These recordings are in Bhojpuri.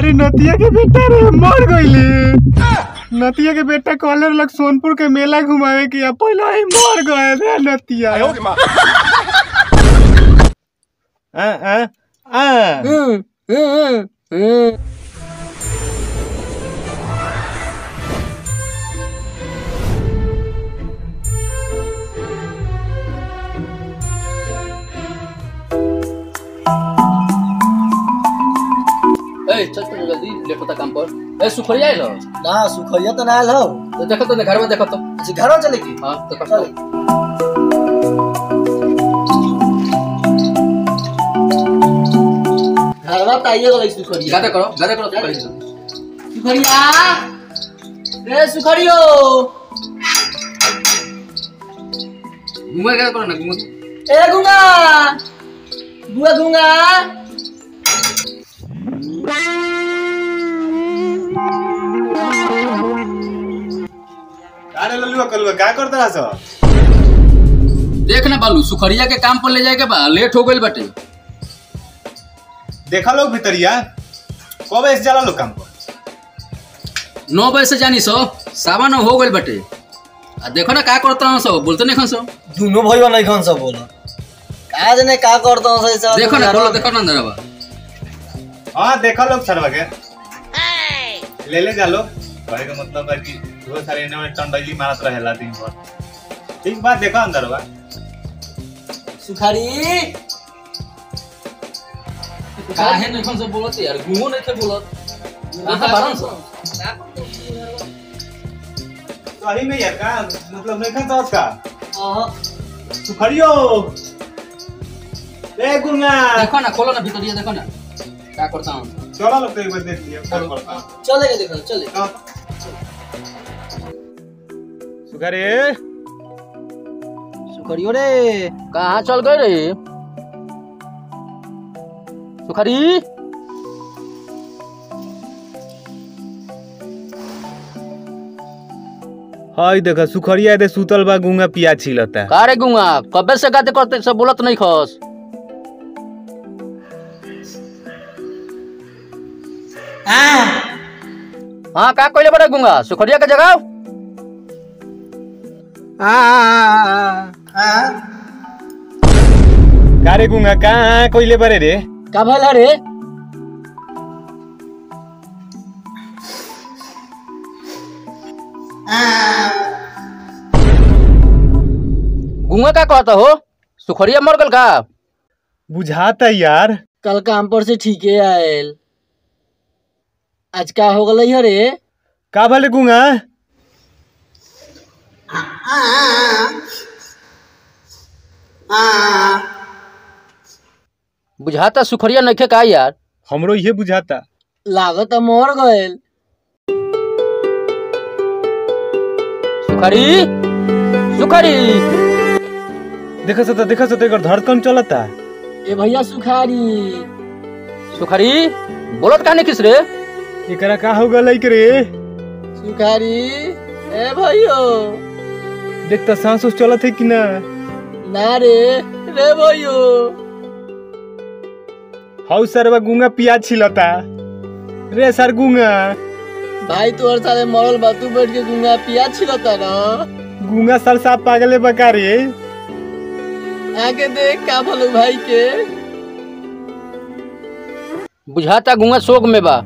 हमारी नतिया के बेटा रे मर गईले नतिया के बेटा कहले रहलक सोनपुर के मेला घुमावे के अब पहले ही मर गए रे नतिया आ आ आ ए चल चल जल्दी लेट होता काम पर ए सुखरिया आइलो ना सुखैया तो ना आयल हो तो देखो तो घर में देखो तो अच्छा घर चले की हां देखो चल तो घरवा तो आइए गई सुखरिया गादा करो गादा करो सुखरिया सुखरिया रे सुखरियो घुमा गादा करो ना घुमा ए गुंगा बुआ गुंगा अरे लल्लुआ कलुआ का करत रहा सो देख ना बालू सुखरिया के काम पर ले जाए के बा लेट हो गइल बाटे देखा लोग भितरिया कब ऐसे जाला लोग काम पर नौ बजे से जानी सो सावन हो गइल बाटे आ देखो ना का करत रहो सो बोलते नहीं खन सो दोनों भईवा नहीं खन सब बोला का जने का करता हूं सही देखो ना बोलो देखो ना अंदर बा हाँ देखा लोग सरवा के ले ले जा लो कहे का मतलब है कि वो सारे इन्हें में टंडली मारत रहेला दिन भर ठीक बात देखा अंदर बा सुखारी काहे नहीं खन सो बोलत यार घुमो नहीं थे बोलत कहां बारन सो सही में यार का मतलब नहीं खाता उसका आहा सुखरियो ए गुंगा देखो ना खोलो ना भीतर देखो ना का करता हूं चलो लोग तो एक बार देख लिया क्या करता हूँ। चले के देखो चले हाँ। सुखरी सुखरियो रे कहाँ चल गए रे सुखरी हाय देखा सुखरिया दे सुतल बा गुंगा पिया छिलता का रे गुंगा कबे से गाते करते सब बोलत नहीं खस हाँ का कहले बड़े गुंगा सुखरिया के जगह का रे गुंगा कहाँ कोइले बारे रे का भला रे गुंगा का कहता हो सुखरिया मर गल का बुझाता यार कल काम पर से ठीके आयल आज का हो गलई है रे का भले गुंगा बुझाता सुखरिया नइखे का यार हमरो ये बुझाता लागत मर गयल सुखरी सुखरी देखा सता देखा सता एकर धड़कन चलता ए भैया सुखारी सुखरी बोलत का नहीं किस रे एकरा का हो गलई के रे सुखारी ए भैयो देख त सांस उस चलत है कि ना ना रे रे भैयो हाउ सरवा गुंगा पिया छिलता रे सर गुंगा भाई तोहर साले मरल बा तू बैठ के गुंगा पिया छिलता ना गुंगा सर साहब पागले बका रे आके देख का भलो भाई के बुझाता गुंगा शोक में बा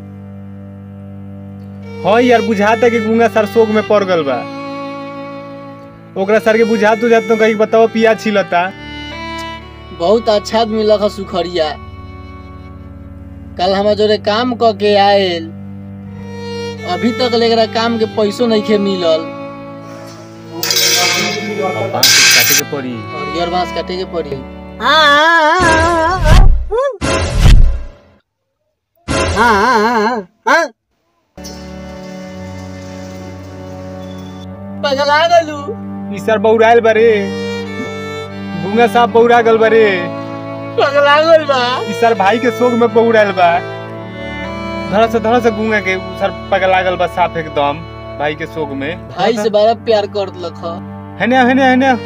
हाँ यार बुझाता कि गुंगा सर शोक में पड़ गल बा ओकरा सर के बुझात बुझात तो कहीं बताओ पिया छिलता बहुत अच्छा आदमी लखा सुखरिया कल हमारे जोरे काम क के आयल अभी तक लेकरा काम के पैसो नहीं खे मिलल अब बांस काटे के पड़ी हरियर बांस काटे के पड़ी पगला गलू ई सर बौराइल बारे गुंगा साहब बौरा गल बारे पगला गल बा ई सर भाई के शोक में बौराइल बा धड़ा से धड़ा से गुंगा के सर पगला गल बा साफ एकदम भाई के शोक में भाई से बड़ा प्यार कर लख हेने हेने हेने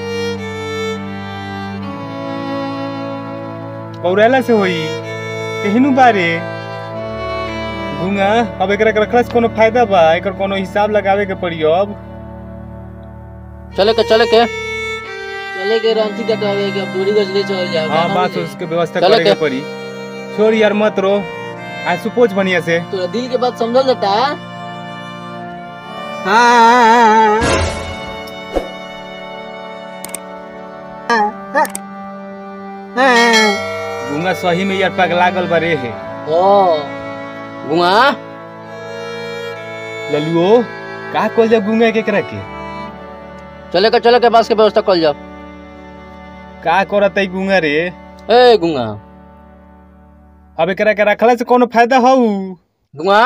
बौराइला से होई केहनु बारे गुंगा अब एकरा के रखला से कोनो फायदा बा एकर कोनो हिसाब लगावे के पड़ी अब चले के चले के चले के रांची कटावे के अब दूरी गजरे चल जाओ हाँ गाना बात बजे। उसके व्यवस्था चलो करे के के। पड़ी छोड़ यार मत रो आज सुपोच बढ़िया से तोरा दिल के बात समझल जाता गुंगा सही में यार पग लागल बरे है हाँ गुआ ललुओ का कोल जब गुंगा के एकरा के चले के चले के बस के व्यवस्था कर जाओ का करत है गुंगा रे ए गुआ अब एकरा के रखला से कोनो फायदा हौ गुआ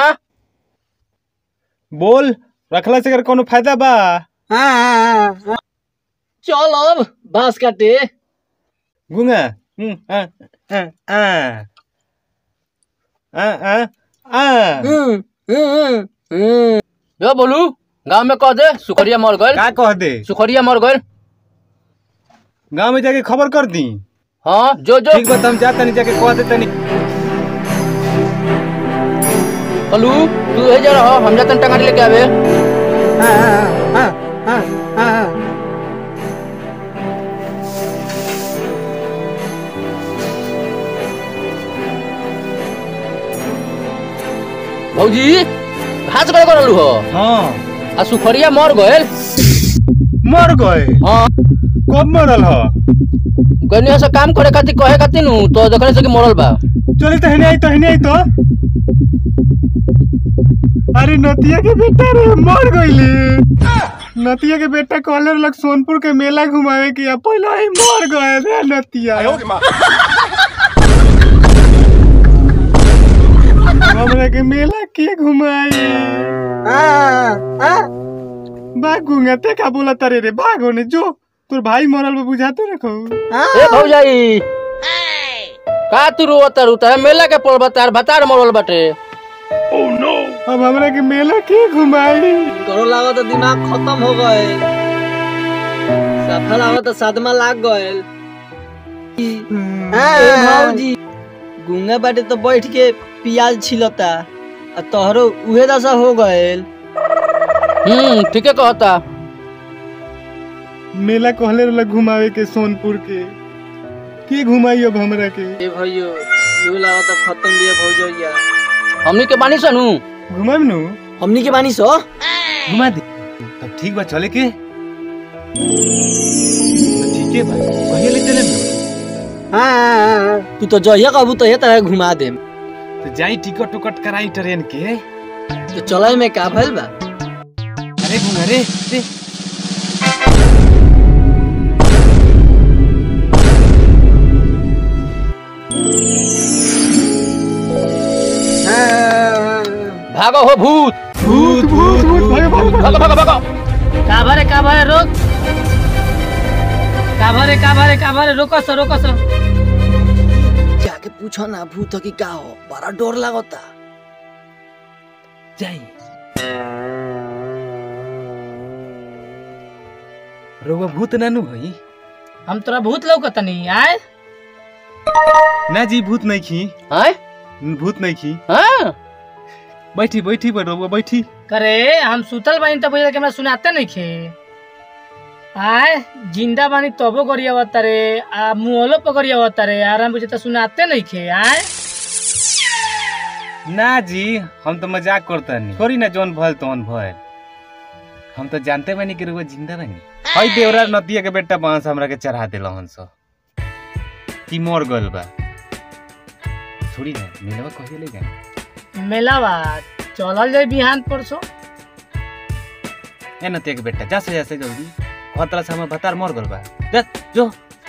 बोल रखला से एकर कोनो फायदा बा चल अब बांस काटे गुंगा हम्म, आ, आ, आ। आ, आ, आ। हम्म, हम्म, हम्म। यो बोलू गांव में कह दे सुखरिया मर गइल का कह दे सुखरिया मर गइल गांव में जाके खबर कर दी हाँ जो जो ठीक बा हम जा तनी जाके कह दे तनी बोलू तू हे जा रहा हम जातन टंगारी लेके आवे भौजी घास करे करलू हो हाँ आ सुखरिया मर गइल मर गए हाँ कब मरल ह गनिया से काम करे खातिर कहे खातिर नु तो देखने से कि मरल बा चली तो हने आई तो हने आई तो अरे नतिया के बेटा रे मर गईले नतिया के बेटा कहले लग सोनपुर के मेला घुमावे के या पहले ही मर गए रे नतिया हमरा के मेला के घुमाई भाग गुंगा ते का बोला तारे रे भाग होने जो तोर भाई मरल बा बुझाते रखो ए भौजाई का तू रोवत रू तार मेला के पड़बा तार भतार मरल बाटे अब हमरा के मेला के घुमाई करो लागत तो दिमाग खत्म हो गए सफल आवत तो सदमा लाग गए भौजी गुंगा बाटे तो बैठ के प्याज छिलता आ तोहरो उहे दशा हो गएल हम्म ठीके कहता मेला कहले रहल घुमावे के सोनपुर के के घुमाई अब हमरा के ए भैयो यू लागत तो खत्म बिया भौजैया हमनी के बानी सनु घुमाम नु हमनी के बानी सो घुमा दे तब ठीक बा चले के तो ठीक है भाई कहिए ले चले तू तो जहिया कहबू तो तरह घुमा देम तो जाई टिकट टुकट कराई ट्रेन के तो चलय में का भइल बा अरे घुमा रे रे भागो हो भूत भूत भूत भूत भागो भागो भागो भागो भागो का भरे का भरे रोक का भरे का भरे का भरे रोको सो रोको सो जाके पूछो ना भूत की का हो बड़ा डर लागता जाई रोवा भूत नानू हई हम तोरा भूत लौकतनी आय ना जी भूत नहीं खी हैं भूत नहीं खी हाँ बैठी बैठी बड़ रोवा बैठी करे हम सुतल बानी तब बुझल के हमरा सुनाते नहीं खे आय जिंदा बानी तबो गरिया रे आ मुहलो पकड़िया रे आराम बुझे तो सुनाते नहीं खे आय ना जी हम तो मजाक करता नहीं छोड़ी ना जौन भल तौन भल हम तो जानते बानी कि रुआ जिंदा बानी हई देवरा नदिया के बेटा बांस हमरा के चढ़ा देला हन सो कि मर गइल बा छोड़ी ना मिलवा कहिए ले जा मेलावा चलल जाए बिहान परसों ए नदिया के बेटा जा से जा से जल्दी कहतला से हमर भतार मर गइल बा जा जो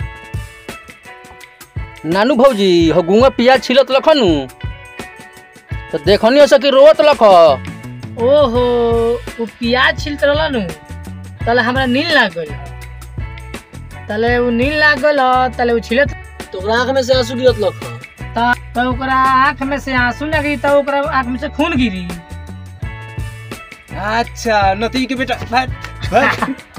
नानू भौजी हो गुंगा पियाज छिलत लखनु तो देखनी हो सकी रोवत लख ओहो वो प्याज छिलत रहला नु तले हमरा नील लाग गइल तले वो नील लाग गइल तले वो छिलत तोरा आंख में से आंसू गिरत लख त त ओकरा आँख में से आंसू लगी त ओकरा आँख में से खून गिरी अच्छा नदिया के बेटा भाग भाग